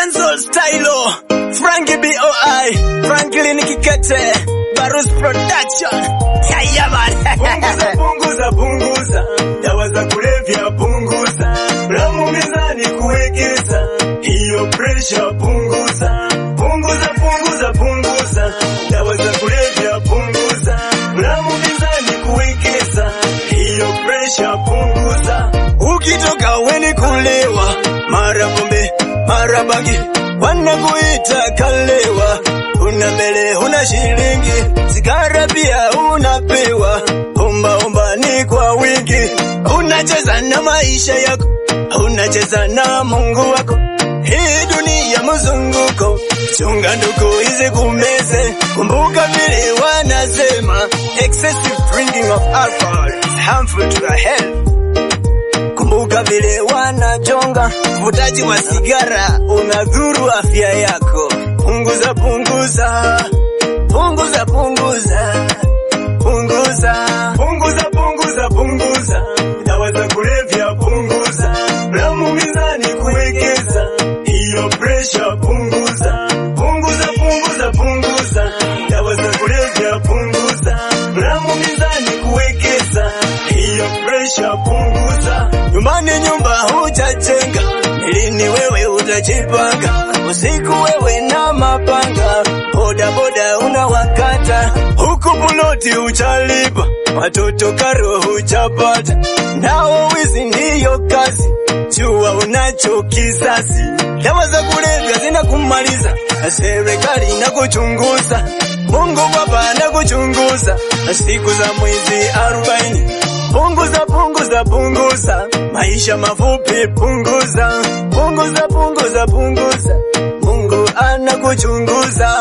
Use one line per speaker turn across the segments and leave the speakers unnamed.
Dancehall Stylo, Frankie BOI, Franklin Kikete, Barus Production. Yeah, man.
Punguza, punguza, punguza, dawa za kulevya punguza, ramu mizani kuwekeza, hiyo pressure punguza, punguza, punguza, punguza, dawa za kulevya punguza, ramu mizani kuwekeza, hiyo pressure punguza.
Ukitoka weni kulewa, mara pombe, mara bangi, wanakuita kalewa. Una mbele, una shilingi, sigara pia unapewa. Omba omba ni kwa wingi, unacheza na maisha yako, unacheza na Mungu wako. Hii dunia mzunguko, chunga ndugu hizi kumeze. Kumbuka vile wanasema, excessive drinking of alcohol is harmful to the health. Kumbuka vile wanajonga, uvutaji wa sigara unadhuru afya yako. Punguza, punguza, punguza, punguza, punguza.
Punguza, punguza, punguza, dawa za kulevya punguza, ramu mizani kuwekeza, hiyo pressure punguza. Punguza, punguza, punguza, dawa za kulevya punguza, ramu mizani kuwekeza, hiyo pressure punguza.
Nyumbani nyumba hujajenga, lini wewe utajipanga? Usiku wewe na mapanga, boda boda unawakata, huku buloti hujalipa, watoto karo hujapata, nao wizi ndiyo kazi, jua unacho kisasi. Dawa za kulevya zinakumaliza, serikali inakuchunguza, Mungu Baba anakuchunguza, siku za mwezi arobaini Punguza, punguza, punguza, maisha mafupi, punguza, punguza, punguza, punguza, Mungu anakuchunguza.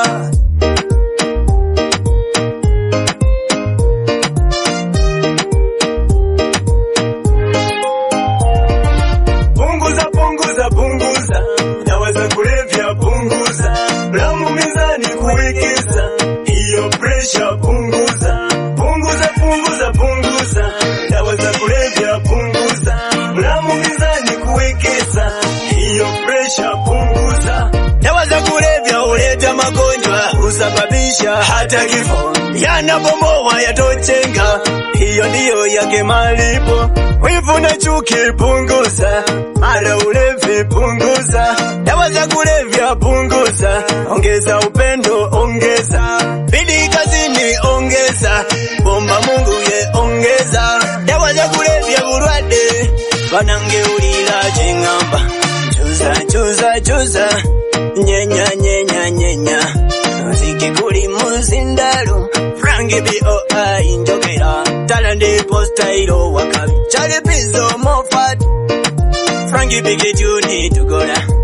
Punguza, punguza, punguza, dawa za kulevya punguza, ramu mizani kuwekeza, hiyo pressure punguza. Punguza, punguza, punguza, dawa za kulevya punguza, ramu mizani kuwekeza, hiyo pressure punguza.
Dawa za kulevya huleta magonjwa, husababisha hata kifo, yanabomoa yatochenga, hiyo ndiyo yake malipo. Wivu na chuki punguza, mara ulevi punguza, dawa za kulevya punguza, ongeza upendo, ongeza bidii kazini, ongeza bomba Mungu ye ongeza, dawa za kulevya burwadde banangeulira ching'amba chuza chuza chuza nyenya nyenya nyenya muziki kuli muzindalu frangi boi njogera talandi postairo wakabi chali pizo mofat frangi bigijuni tugola